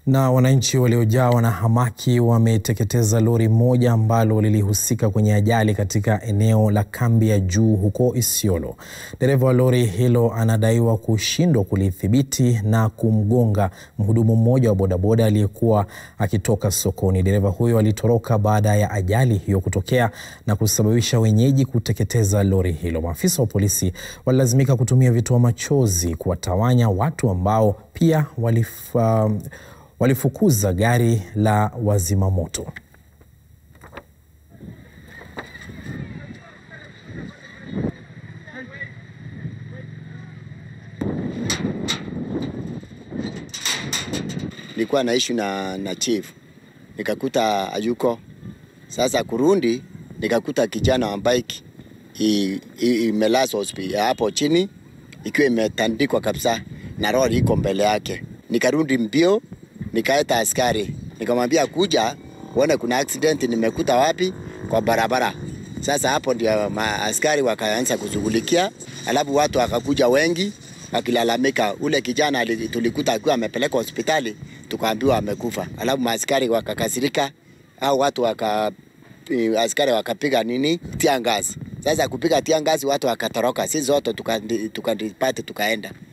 Na wananchi waliojawa na hamaki wameteketeza lori moja ambalo lilihusika kwenye ajali katika eneo la kambi ya juu huko Isiolo. Dereva wa lori hilo anadaiwa kushindwa kulidhibiti na kumgonga mhudumu mmoja wa bodaboda aliyekuwa akitoka sokoni. Dereva huyo alitoroka baada ya ajali hiyo kutokea na kusababisha wenyeji kuteketeza lori hilo. Maafisa wa polisi walilazimika kutumia vitoa machozi kuwatawanya watu ambao pia walif, uh, walifukuza gari la wazimamoto. Nilikuwa naishi na, na chief nikakuta ayuko. Sasa kurundi nikakuta kijana wa bike imelazwa hapo chini ikiwa imetandikwa kabisa na lori iko mbele yake. Nikarudi mbio nikaeta askari nikamwambia kuja uone kuna accident nimekuta wapi kwa barabara. Sasa hapo ndio askari wakaanza kushughulikia, alafu watu wakakuja wengi wakilalamika. Ule kijana tulikuta akiwa amepelekwa hospitali, tukaambiwa amekufa. Alafu maaskari wakakasirika, au watu waka askari wakapiga nini tia ngazi. Sasa kupiga tia ngazi, watu wakatoroka, sisi zote tukadipati tuka tukaenda